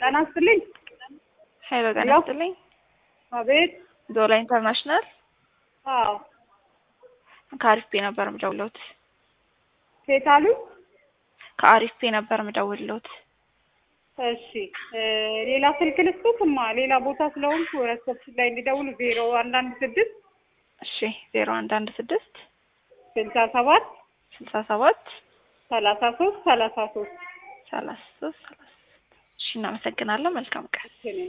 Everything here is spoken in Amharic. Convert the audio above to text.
ጤና ይስጥልኝ። ሄሎ ጤና ሄሎ። ይስጥልኝ። አቤት። ዞላ ኢንተርናሽናል አዎ ከአሪፍ ፔ ነበር የምደውልዎት። ሴት አሉ። ከአሪፍ ፔ ነበር የምደውልዎት። እሺ እ ሌላ ስልክ ልስጡትማ ሌላ ቦታ ስለሆንኩ ረሰፕሽን ላይ እንዲደውሉ ዜሮ አንድ አንድ ስድስት እሺ ዜሮ አንድ አንድ ስድስት ስልሳ ሰባት ስልሳ ሰባት ሰላሳ ሶስት ሰላሳ ሶስት ሰላሳ ሶስት ሰላሳ ሶስት እሺ እናመሰግናለን። መልካም ቀን።